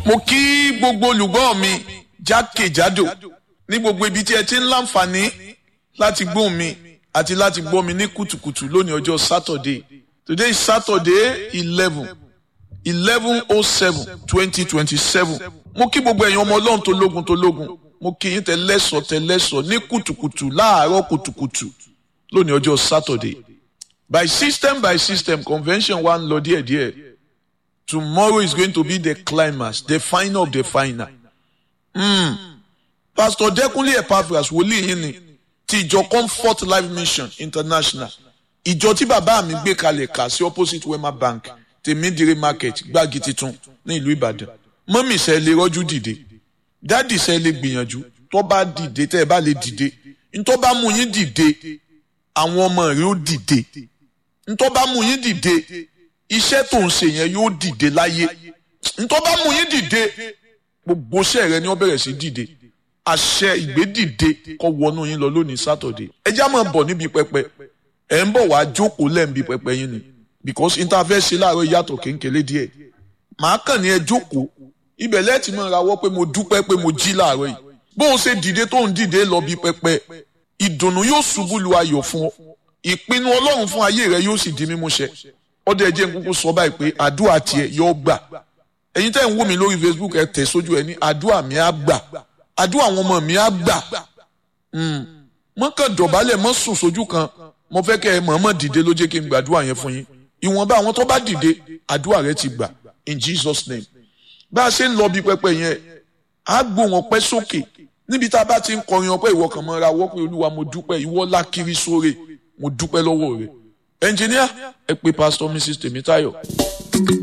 mo kí gbogbo olùgbọ́ mi jákèjádò ní gbogbo ibi tí ẹ ti ń láǹfààní láti gbóhùn mi àti láti gbọ́ mi ní kùtùkùtù lónìí ọjọ́ Saturday today is Saturday eleven eleven oh seven twenty twenty seven mo kí gbogbo ẹ̀yin ọmọ ọlọ́run tó lógun tó lógun mo kí yín tẹ́lẹ́sọ̀ tẹ́lẹ́sọ̀ ní kùtùkùtù láàárọ̀ kùtùkùtù lónìí ọjọ́ Saturday by system by system convention wa ń lọ díẹ̀díẹ̀ tomorrow is going to be the climax the final of the final. Mm. Pastor Dẹ́kunlé Epaphras wòlíì yín ni ti ìjọ Comfort Life Mission International ìjọ tí bàbá mi gbé kalẹ̀ kà sí opposite Wema Bank tèmídìrí market gbági titun ní ìlú Ìbàdàn mọ́mì sẹ́ lè rọ́jú dìde dáàdì sẹ́ lè gbìyànjú tó bá dìde tẹ́ ẹ bá lè dìde ntọ́ bá mú yín dìde àwọn ọmọ rẹ̀ ó dìde ntọ́ bá mú yín dìde iṣẹ́ tó ń ṣe yẹn yóò dìde láyé ntọ́ bá mú yín dìde gbogbo iṣẹ́ rẹ ni wọ́n bẹ̀rẹ̀ sí dìde àṣẹ ìgbédìde kó wọnú yín lọ lónìí sátọ̀dé ẹ já máa bọ̀ níbi pẹpẹ ẹ ń bọ̀ wá jókòó lẹ́ǹbi pẹpẹ yín ni because interface ṣe láàárọ̀ yàtọ̀ kéńkélé díẹ̀ màá kàn ní ẹ jókòó ibẹ̀ lẹ́ẹ̀tì máa rawọ́ pé mo dúpẹ́ pé mo jí láàárọ̀ yìí bó o ṣe dìde tó ń dìde lọ bí pẹpẹ ìdùnnú yóò ṣubú lu ayọ̀ fún ọ ìpinnu ọlọ́run fún ayé rẹ yóò sì di mímúṣẹ ọdẹ ẹjẹ nkúkú sọ báyìí pé àdúrà tiẹ̀ yóò gbà ẹ̀yin tẹ́ ń wò mí lórí Facebook ẹ tẹ̀ sójú ẹ ní àdúrà mi á gbà àdúrà àwọn ọmọ mi á gbà mọ́ kàn dọ̀bálẹ̀ mọ́ sùn sójú kan mo fẹ́ kẹ́ ẹ mọ̀ọ́mọ̀ dìde ló jẹ́ kí n gbàdúrà yẹn fún yín ìwọ̀nba àwọn tó bá dìde àdúrà rẹ ti gbà in Jesus name bá a ṣe ń lọ bí pẹpẹ yẹn á gbóhùn ọpẹ́ sókè níbi tá a bá ti ń kọrin ọpẹ́ ìwọ kan mọ́ra wọ́ pé olúwa mo dúpẹ́ ìwọ lákiri sóre mo dúpẹ́ lọ́wọ́ rẹ ẹnjìníà ẹ pé pásítọ̀ Mrs Tèmítáyọ̀.